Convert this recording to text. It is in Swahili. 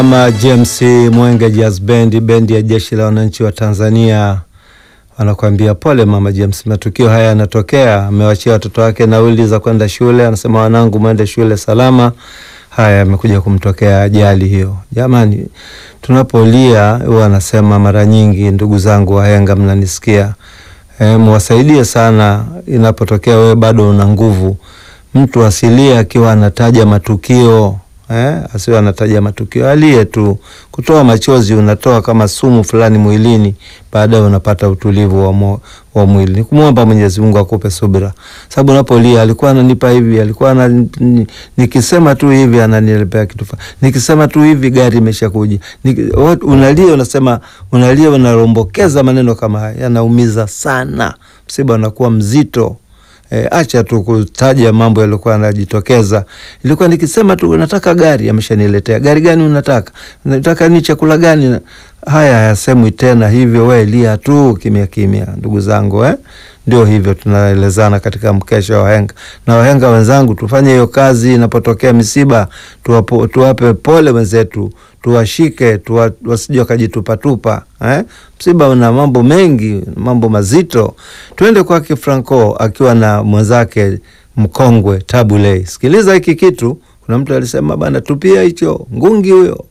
Mama James Mwenge Jazz Band, bendi ya jeshi la wananchi wa Tanzania wanakuambia pole Mama James, matukio haya yanatokea. Amewachia watoto wake nauli za kwenda shule, anasema wanangu, mwende shule salama. Haya amekuja kumtokea ajali hiyo. Jamani, tunapolia huwa anasema mara nyingi, ndugu zangu wahenga, mnanisikia e, mwasaidie sana inapotokea wewe bado una nguvu. Mtu asilie akiwa anataja matukio eh, asiwe anataja matukio, alie tu. Kutoa machozi unatoa kama sumu fulani mwilini, baadaye unapata utulivu wa, mo, wa mwili. Ni kumwomba Mwenyezi Mungu akupe subira, sababu unapolia, alikuwa ananipa hivi, alikuwa ana, nikisema tu hivi ananilepea kitu fulani, nikisema tu hivi gari imeshakuja. Unalia, unasema unalia, unarombokeza maneno kama haya, yanaumiza sana, msiba unakuwa mzito. E, acha tu kutaja mambo yaliokuwa yanajitokeza. Ilikuwa nikisema tu nataka gari, ameshaniletea gari. Gani unataka? Unataka ni chakula gani? Haya hayasemwi tena hivyo, we lia tu kimya kimya, ndugu zangu eh? Ndio hivyo tunaelezana katika mkesha wa wahenga na wahenga wenzangu, tufanye hiyo kazi. Inapotokea misiba tuwapo, tuwape pole wenzetu, tuwashike tuwa, wasije wakajitupatupa eh? Msiba una mambo mengi, mambo mazito. Tuende kwake Franco akiwa na mwenzake mkongwe Tabu Ley. Sikiliza hiki kitu, kuna mtu alisema bana, tupia hicho ngungi huyo